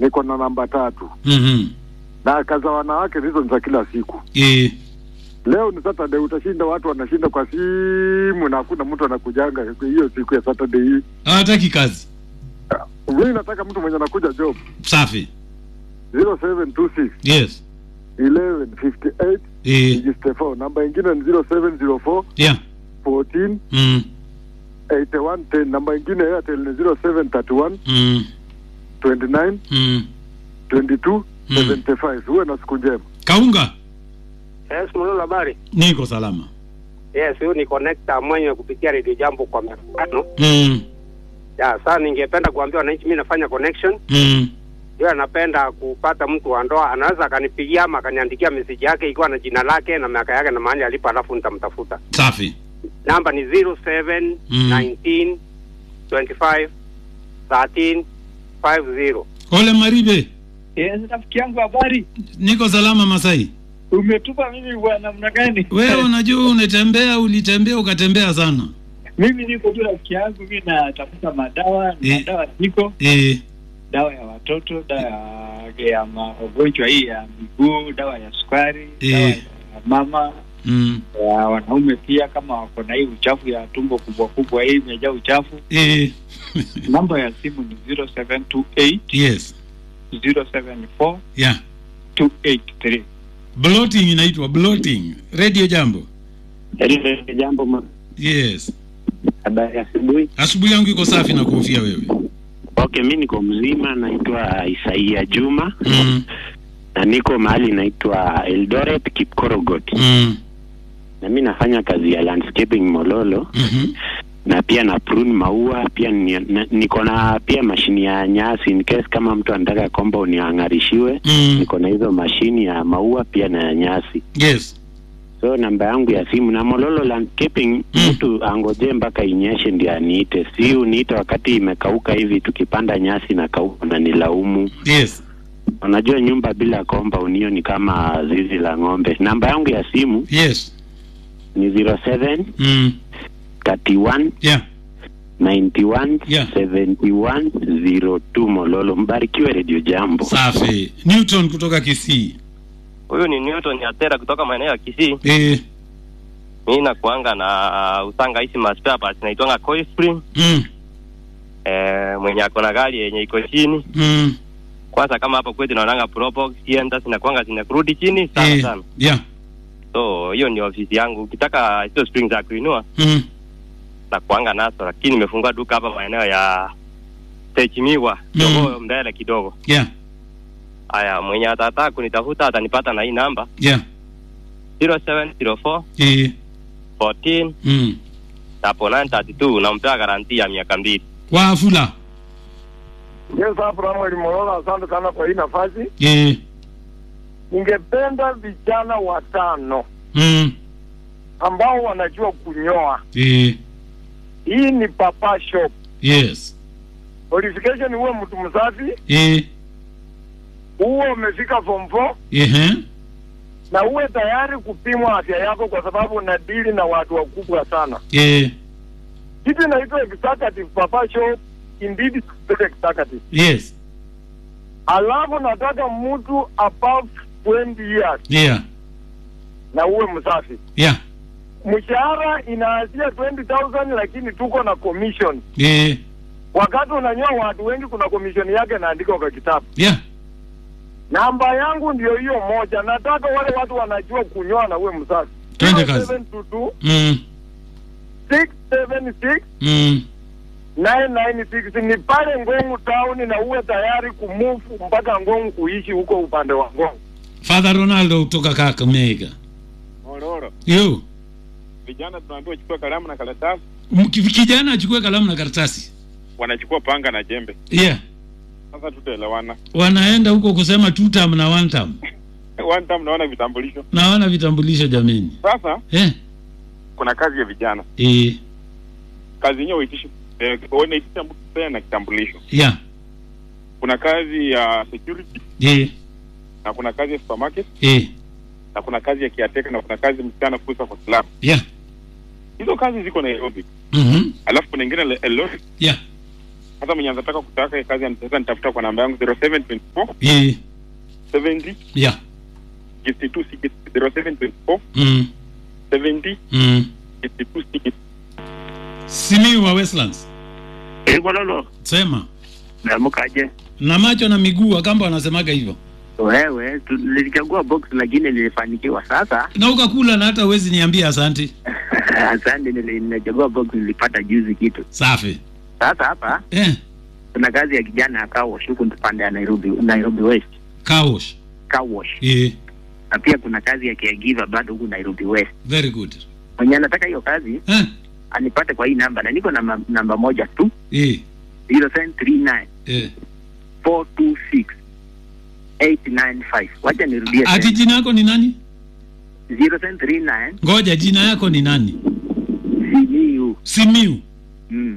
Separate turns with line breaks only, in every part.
niko na namba tatu
Mhm.
na kaza wanawake hizo ni za kila siku.
Eh.
Leo ni Saturday, utashinda watu wanashinda kwa simu na hakuna mtu anakujanga hiyo siku ya Saturday hii.
Hawataki kazi.
Mimi nataka mtu mwenye anakuja job
Safi.
0726
Yes.
1158
Eh.
register 4. Namba ingine ni 0704
Yeah.
14
Mm.
8110. Namba ingine ya Airtel ni 0731
Mm.
29
Mm.
22
Mm.
75. Uwe na siku njema.
Kaunga.
Yes, Mulolo, habari?
Niko salama.
Yes, huyu ni connector mwenye kupitia Radio Jambo kwa miaka tano.
Mm.
Ya, sasa ningependa kuambia wananchi mimi nafanya connection.
Mm.
Yeye anapenda kupata mtu wa ndoa, anaweza akanipigia ama akaniandikia message yake ikiwa na jina lake na miaka yake na mahali alipo, alafu nitamtafuta.
Safi.
Namba ni 07
Mm.
19 25 13 50.
Ole Maribe.
Yes, rafiki yangu habari.
Niko salama Masai.
Umetupa mimi kwa namna gani?
Wewe unajua unatembea, ulitembea ukatembea sana.
Mimi niko tu rafiki yangu, mimi natafuta madawa,
Eh.
madawa ziko,
Eh.
dawa ya watoto, dawa ya, ya magonjwa hii ya miguu, dawa ya sukari,
Eh.
dawa ya mama
Mm.
ya wanaume pia, kama wako na hii uchafu ya tumbo kubwa kubwa, hii imejaa uchafu.
Eh.
Namba ya simu ni 0728
Yes.
074
Yeah.
283.
Bloating inaitwa bloating. Radio Jambo.
Jambo ma-
Yes.
habari ya asubuhi.
Asubuhi yangu iko safi na kuhofia wewe.
Okay, mi niko mzima, naitwa Isaia Juma
Mm.
na niko mahali inaitwa Eldoret Kipkorogot,
Mm.
na mi nafanya kazi ya landscaping Mololo
Mhm.
na pia na prune maua pia ni, na, niko na pia mashini ya nyasi in case kama mtu anataka komba uniang'arishiwe
Mm.
niko na hizo mashini ya maua pia na ya nyasi
Yes.
so namba yangu ya simu na Mololo landscaping
Mm.
mtu angoje mpaka inyeshe ndio aniite, si uniite wakati imekauka hivi, tukipanda nyasi na kauka na nilaumu.
Yes.
Unajua nyumba bila komba unio ni kama zizi la ng'ombe. Namba yangu ya simu
Yes.
ni 07
Mm.
31
Yeah.
91
Yeah.
71 02 Mololo. Mbarikiwe Radio Jambo.
Safi. Newton kutoka Kisii.
Huyu ni Newton Atera kutoka maeneo ya Kisii.
Eh.
Mimi nakuanga na usanga hizi ma spare parts naitwanga coil spring.
Mm.
Eh, mwenye ako na gari yenye iko chini.
Mm.
Kwanza kama hapa kwetu naonanga probox sienda zinakuanga zinakurudi chini sana
Eh.
sana.
Yeah.
So hiyo ni ofisi yangu. Ukitaka hizo spring za kuinua
Mm.
na kuanga nazo, lakini nimefungua duka hapa maeneo ya Techimiwa
Mm.
kidogo mbele kidogo.
Yeah.
Haya, mwenye atataka kunitafuta atanipata na hii namba
Yeah.
0704
Eh.
14
Mm.
hapo 932 nampea garanti ya miaka mbili.
Wafula.
Yes, Abraham Molola, asante sana kwa hii nafasi.
Eh.
Ningependa vijana watano
Mm.
ambao wanajua kunyoa.
Eh.
Hii ni papa shop.
Yes.
Qualification uwe mtu msafi,
Eh.
uwe umefika form 4
Eh.
na uwe tayari kupimwa afya yako, kwa sababu unadili na watu wakubwa sana.
Eh.
Kitu inaitwa executive papa shop, indeed executive.
Yes.
Alafu nataka mtu above 20 years
Yeah.
na uwe msafi.
Yeah.
Mshahara inaanzia 20,000 lakini tuko na commission.
Eh.
Wakati unanyoa watu wengi, kuna commission yake inaandikwa kwa kitabu.
Yeah.
Namba yangu ndio hiyo moja. Nataka wale watu wanajua kunyoa na uwe msafi.
Twende kazi.
0722
Mm.
676
Mm.
996 ni pale Ngongu town, na uwe tayari kumove mpaka Ngongu kuishi huko upande wa Ngongu.
Father Ronaldo kutoka Kakamega.
Mororo,
Yo.
vijana tunaambiwa chukua kalamu na karatasi,
Mki- Kijana achukue kalamu na karatasi.
wanachukua panga na jembe.
Yeah.
Sasa tutaelewana.
Wanaenda huko kusema two term na one term.
One time naona vitambulisho.
Na wana vitambulisho jameni.
Sasa
Eh.
kuna kazi ya vijana,
Eh.
kazi yenyewe uitishi eh, unaitisha mtu tena na kitambulisho.
Yeah.
Kuna kazi ya security
Eh.
na kuna kazi ya supermarket
Eh.
na kuna kazi ya kiateka na kuna kazi msichana kuuza kwa slabu.
Yeah.
Hizo kazi ziko Nairobi,
Mhm.
alafu kuna ingine le- Eldoret
Yeah.
Sasa mwenye anataka kutaka hii kazi anaweza nitafuta kwa namba yangu 0724
Eh,
70
yeah.
52 0724
Mm.
70
Mm.
52
Simiyu wa Westlands.
Eh, Bololo,
Sema.
naamkaje?
Na macho na miguu akamba wanasemaga hivyo.
Wewe tu- nilichagua box lakini nilifanikiwa. Sasa
Na ukakula na hata uwezi niambia asante.
asante, nili- nilichagua box nilipata juzi kitu.
Safi.
Sasa hapa
Eh,
kuna kazi ya kijana ya car wash huku pande ya Nairobi, Nairobi West
kaosh.
car wash,
Eh,
na pia kuna kazi ya caregiver bado huku Nairobi West.
very good.
Mwenye anataka hiyo kazi
Eh,
anipate kwa hii namba, na niko na ma- namba moja tu
eh,
0739
eh.
426 895. Wacha nirudie
Ati
tena
jina yako ni nani?
0739
Ngoja, jina yako ni nani?
CMU
Simiu.
mm.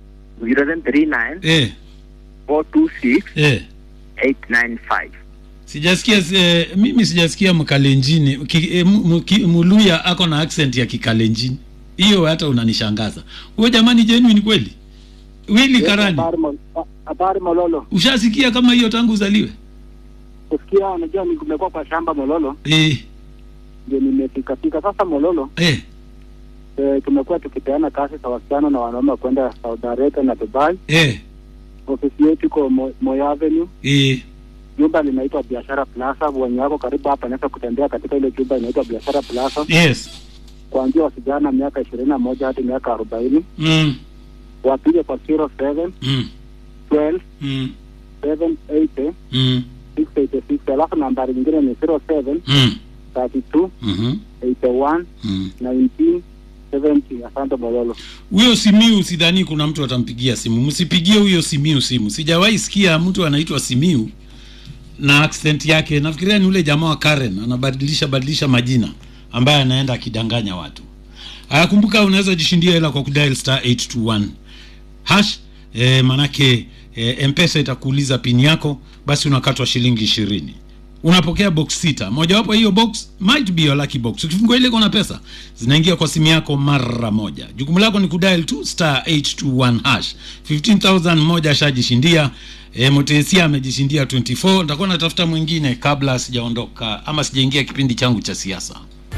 0739
Eh,
426
eh.
895.
Sijasikia eh, mimi sijasikia mkalenjini ki, eh, mu- mu- ki- muluya ako na accent ya kikalenjini. Hiyo hata unanishangaza. Huyo jamani genuine kweli? Willy Karani.
Habari Mololo,
Ushasikia kama hiyo tangu uzaliwe?
kusikia unajua ni kumekuwa kwa shamba Mololo,
Eh,
ndio nimefikafika sasa Mololo.
eh,
E, tumekuwa tukipeana kazi za wasichana na wanaume kwenda Saudi Arabia na Dubai.
eh,
Ofisi yetu iko Mo- Moi Avenue,
eh.
jumba linaitwa Biashara Plaza. Wenye wako karibu hapa naweza kutembea katika ile jumba inaitwa Biashara Plaza,
Yes.
kuanzia wasichana miaka ishirini na moja hadi miaka arobaini
Mm,
wapige kwa 07
mm,
12
mm,
780
mm,
686 alafu nambari nyingine ni 07
mm,
32
mhm,
81
mm.
19 70. Asante Mololo.
Huyo Simiu sidhani kuna mtu atampigia simu. Msipigie huyo Simiu simu. Sijawahi sikia mtu anaitwa Simiu na accent yake. Nafikiria ni ule jamaa wa Karen anabadilisha badilisha majina ambaye anaenda akidanganya watu. Aya, kumbuka unaweza jishindia hela kwa kudial star 821 hash e, manake e, mpesa itakuuliza pini yako basi unakatwa shilingi ishirini unapokea box sita mojawapo ya hiyo box might be your lucky box ukifungua ile kona pesa zinaingia kwa simu yako mara moja jukumu lako ni kudial tu star 821 hash 15000 moja ashajishindia e, motesia amejishindia 24 nitakuwa natafuta mwingine kabla sijaondoka ama sijaingia kipindi changu cha siasa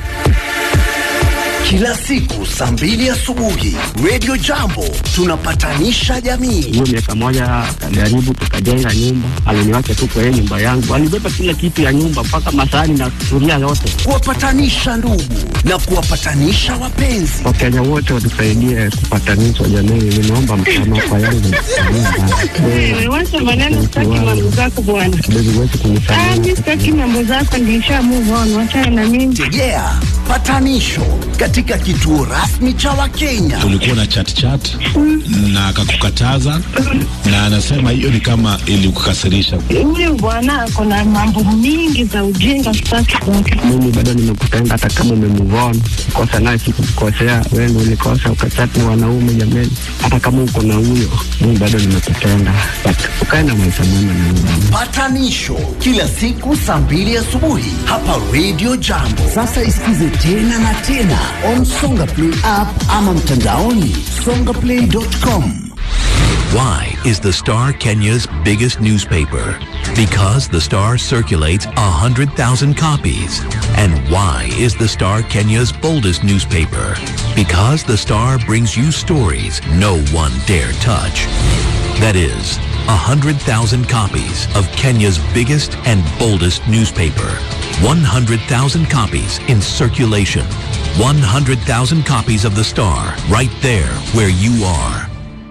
Kila siku saa mbili asubuhi Radio Jambo tunapatanisha jamii.
hiyo miaka moja akajaribu tukajenga nyumba, aliniwacha tu kwa yeye nyumba yangu, alibeba kila kitu ya nyumba mpaka masahani na sufuria yote.
Kuwapatanisha ndugu na kuwapatanisha wapenzi.
Wakenya wote watusaidie kupatanishwa jamii, nimeomba msamaha kwa yangu
Wewe wacha maneno, sitaki mambo zako bwana.
kidogo wetu
Ah,
kunisamehe.
mimi sitaki mambo zako, nilisha move on, wachana na mimi.
Tegea patanisho katika kituo rasmi cha Wakenya.
ulikuwa na chat chat na akakukataza na anasema hiyo ni kama ilikukasirisha.
Huyu bwana ako na mambo mingi za ujinga, sitaki kwake.
Mimi bado nimekupenda hata kama umemove on. Kosa naye sikukukosea, wewe ndio ulikosa ukachati na wanaume jameni. Hata kama uko na huyo, mimi bado nimekupenda. But ukae na maisha mema na mimi.
Patanisho kila siku saa mbili asubuhi hapa Radio Jambo. Sasa isikize tena na tena on Songa Play app ama mtandaoni songaplay.com.
Why is the Star Kenya's biggest newspaper? Because the Star circulates 100,000 copies. And why is the Star Kenya's boldest newspaper? Because the Star brings you stories no one dare touch. That is, 100,000 copies of Kenya's biggest and boldest newspaper. 100,000 copies in circulation. 100,000 copies of the Star right there where you are.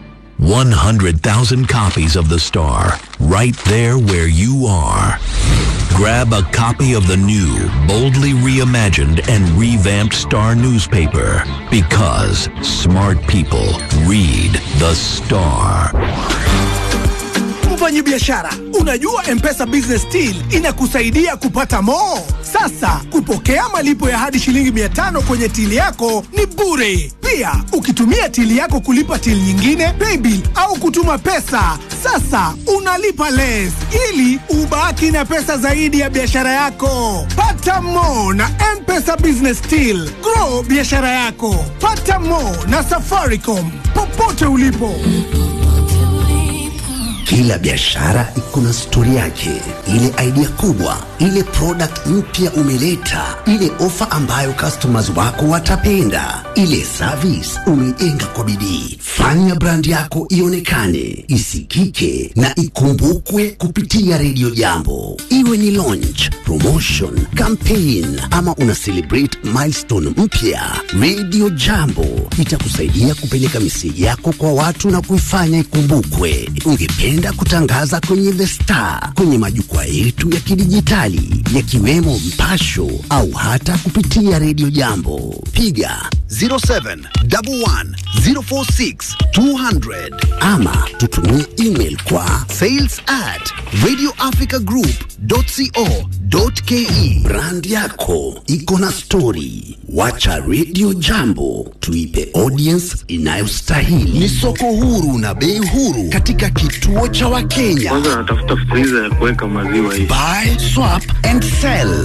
100,000 copies of The Star, right there where you are. Grab a copy of the new, boldly reimagined and revamped Star newspaper because smart people read The Star.
Mfanyi biashara, unajua M-Pesa Business Deal inakusaidia kupata mo. Sasa kupokea malipo ya hadi shilingi 500 kwenye tili yako ni bure. Pia ukitumia tili yako kulipa tili nyingine, paybill au kutuma pesa, sasa unalipa less ili ubaki na pesa zaidi ya biashara yako. Pata mo na M-Pesa Business Deal. Grow biashara yako. Pata mo na Safaricom popote ulipo.
Kila biashara iko na stori yake, ile idea kubwa, ile product mpya umeleta, ile ofa ambayo customers wako watapenda, ile service umeijenga kwa bidii. Fanya brand yako ionekane, isikike na ikumbukwe kupitia redio Jambo, iwe ni launch, promotion, campaign ama una celebrate milestone mpya. Radio Jambo itakusaidia kupeleka miseji yako kwa watu na kuifanya ikumbukwe. Ungependa kutangaza kwenye The Star, kwenye majukwaa yetu ya kidijitali yakiwemo Mpasho au hata kupitia Radio Jambo, piga 0711046200 ama tutumie email kwa sales at radioafricagroup.co.ke. Brand yako iko na stori, wacha Radio Jambo tuipe audience inayostahili. Ni soko huru na bei huru katika kituo cha Wakenya.
Kwanza natafuta friza ya kuweka maziwa hivi.
Buy, swap and sell.